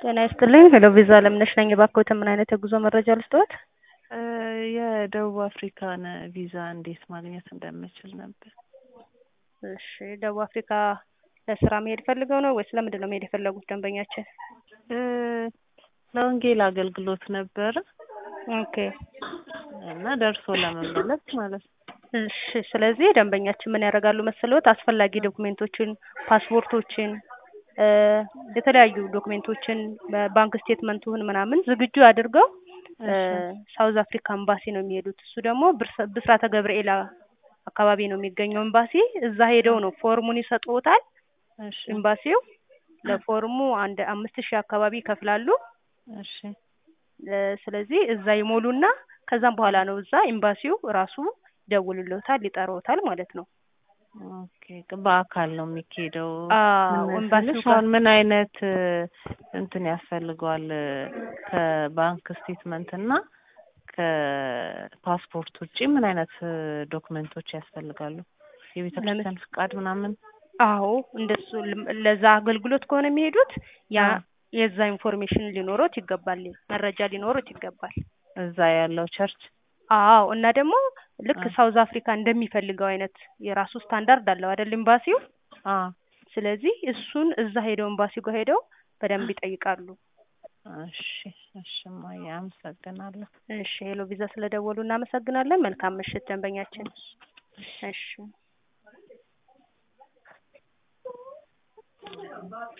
ጤና ይስጥልኝ ሄሎ ቪዛ አለምነሽ ነኝ። እባክዎትን ምን አይነት የጉዞ መረጃ ልስጥዎት? የደቡብ አፍሪካን ቪዛ እንዴት ማግኘት እንደምችል ነበር። እሺ ደቡብ አፍሪካ ለስራ መሄድ ፈልገው ነው ወይስ ለምንድን ነው መሄድ የፈለጉት ደንበኛችን? ለወንጌል አገልግሎት ነበረ ኦኬ እና ደርሶ ለመመለስ ማለት ነው። እሺ ስለዚህ ደንበኛችን ምን ያደርጋሉ መሰለዎት? አስፈላጊ ዶክሜንቶችን፣ ፓስፖርቶችን እ የተለያዩ ዶክሜንቶችን ባንክ ስቴትመንቱን ምናምን ዝግጁ አድርገው እ ሳውዝ አፍሪካ ኤምባሲ ነው የሚሄዱት። እሱ ደግሞ ብርስ- ብስራተ ገብርኤል አካባቢ ነው የሚገኘው ኤምባሲ። እዛ ሄደው ነው ፎርሙን ይሰጡዎታል። እሺ ኤምባሲው ለፎርሙ አንድ አምስት ሺህ አካባቢ ይከፍላሉ። እሺ እ ስለዚህ እዛ ይሞሉና ከዛም በኋላ ነው እዛ ኤምባሲው ራሱ ይደውልልዎታል፣ ይጠራዎታል ማለት ነው። ኦኬ በአካል ነው የሚካሄደው። አዎ ምን ኤምባሲው ስልሽ ጋር አሁን ምን አይነት እንትን ያስፈልገዋል ከባንክ ስቴትመንት እና ከፓስፖርት ውጪ ምን አይነት ዶክመንቶች ያስፈልጋሉ? የቤተ ክርስቲያን ፍቃድ ምናምን? አዎ እንደሱ ልም- ለዛ አገልግሎት ከሆነ የሚሄዱት ያ የዛ ኢንፎርሜሽን ሊኖሮት ይገባል፣ መረጃ ሊኖሮት ይገባል። እዛ ያለው ቸርች አዎ እና ደግሞ ልክ አ- ሳውዝ አፍሪካ እንደሚፈልገው አይነት የራሱ ስታንዳርድ አለው አይደል ኤምባሲው። አ ስለዚህ እሱን እዛ ሄደው ኤምባሲው ጋር ሄደው በደንብ ይጠይቃሉ። እሺ እሺ እማዬ አመሰግናለሁ። እሺ ሄሎ ቪዛ ስለደወሉ እናመሰግናለን። መልካም ምሽት ደንበኛችን። እሺ